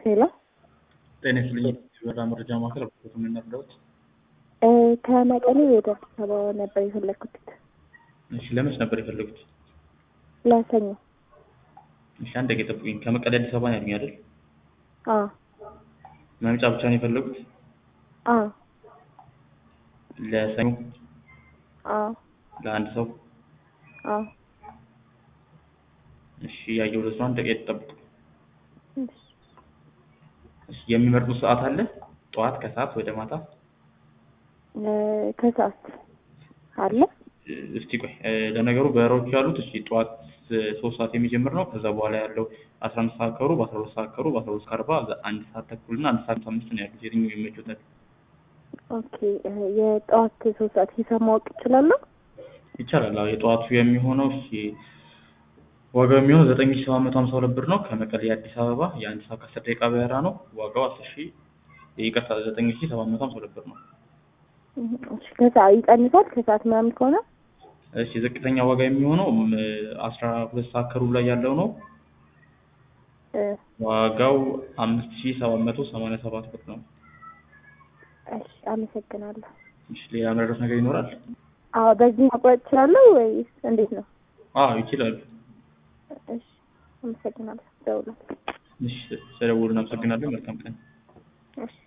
ሄሎ ጤና ይስጥልኝ። የበራ መረጃ ማዕከል አብቶት የምንረዳውት እ ከመቀሌ ወደ አዲስ አበባ ነበር የፈለግኩት እሺ፣ ለመች ነበር የፈለጉት? ለሰኞ። እሺ፣ አንድ ደቂቃ ጠብቁኝ። ከመቀሌ አዲስ አበባ ነው ያሉኝ አይደል? አዎ መምጫ ብቻ ነው የፈለጉት? አዎ ለሰኞ አዎ ለአንድ ሰው? አዎ እሺ፣ ያየው ለሱ አንድ ደቂቃ ጠብቁ። እሺ። እሺ፣ የሚመርጡት ሰዓት አለ? ጠዋት፣ ከሰዓት፣ ወደ ማታ? እ ከሰዓት አለ እ እስቲ ቆይ እ ለነገሩ በረሮች ያሉት እሺ ጠዋት እ ሶስት ሰዓት የሚጀምር ነው። ከዛ በኋላ ያለው አስራ አንድ ሰዓት ከሩብ አስራ ሁለት ሰዓት ከሩብ አስራ ሁለት ከአርባ አንድ ሰዓት ተኩል እና አንድ ሰዓት አምስት ነው ያሉት። የትኛው ይመችዎታል? ኦኬ እ የጠዋት ሶስት ሰዓት ሂሳብ ማወቅ እችላለሁ? ይቻላል። አዎ የጠዋቱ የሚሆነው እሺ ዋጋው የሚሆነው ዘጠኝ ሺህ ሰባት መቶ ሀምሳ ሁለት ብር ነው። ከመቀሌ አዲስ አበባ የአንድ ሰዓት ከአስር ደቂቃ በረራ ነው። ዋጋው አስር ሺህ ይቅርታ ዘጠኝ ሺህ ሰባት መቶ ሀምሳ ሁለት ብር ነው። እህ እሺ ከሰዓት ይቀንሳል ከሰዓት ምናምን ከሆነ? እሺ ዝቅተኛ ዋጋ የሚሆነው ም አስራ ሁለት ሰዓት ከሩብ ላይ ያለው ነው። እ ዋጋው አምስት ሺህ ሰባት መቶ ሰማንያ ሰባት ብር ነው። እሺ አመሰግናለሁ። እሺ ሌላ መረዳት ነገር ይኖራል? አዎ በዚህ መቁረጥ እችላለሁ ወይስ እንዴት ነው? አዎ ይችላሉ። እሺ አመሰግናለሁ። ደውላለሁ። እሺ ስለደወሉ እናመሰግናለን። መልካም ቀን። እሺ